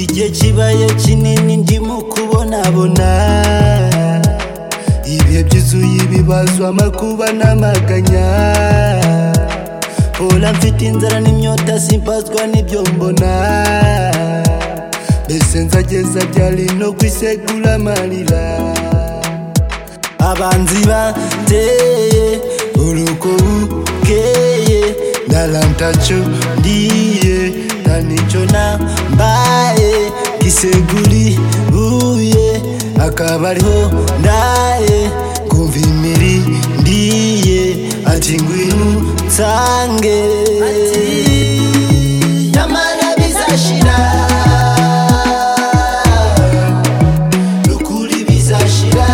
ikibaya kinini ndimo kubonabona ibihe byuzuye ibibazo amakuba n'amaganya hora mfite inzara n'imyota simbazwa n'ibyo mbona mbese nzageza byari no kwisegura amarira abanzi bateye urugo bukeye narantacyo ndiye nta nicyo nambaye giseguribuye akaba ariho ndaye kumva imiri ndiye ati ngwino nsange nyamara bizashira n'ukuri bizashira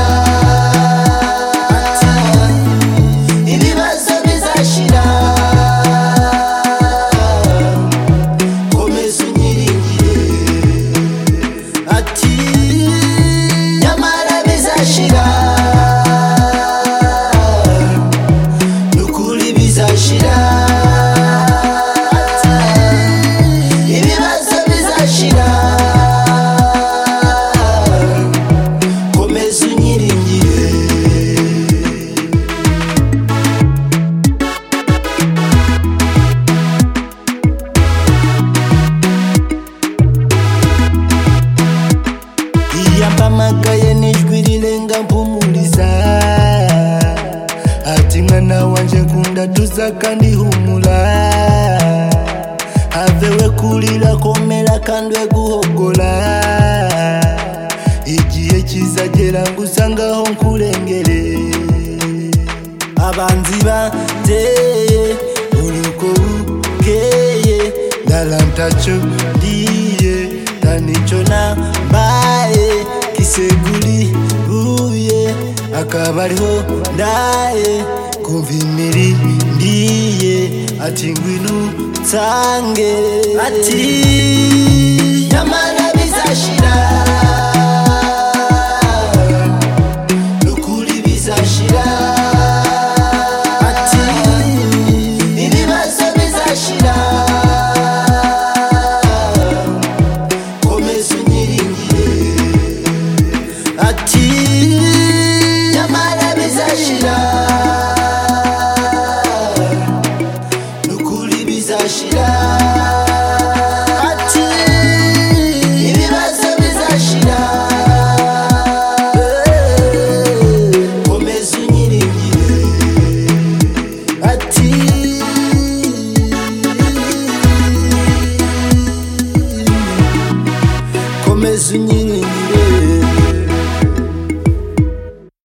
ibibazo bizashira komeza unyiringire ati nyamara bizashira n'ukuri bizashira ati ibibazo bizashira komeza unyiringire iyo mpamagaye n'ijwi rirenga mpumuriza ati mwana wanjye nkunda tuza kandi humura havewe kurira komera kandi we guhogora igihe kizagera ngo usangaho nkurengere abanzi bateye urugo bukeye narantacyo ndiye nta nicyo nambaye giseguribuye akaba ariho ndaye kumva imiri ndiye ati ngwino nsange ati nyamara bizashira n'ukuri bizashira ati ibibazo bizashira komeza unyiringire ati nyamara bizashira n'ukuri bizashira ati ibibazo bizashira komeza unyiringire ati komeza unyiringire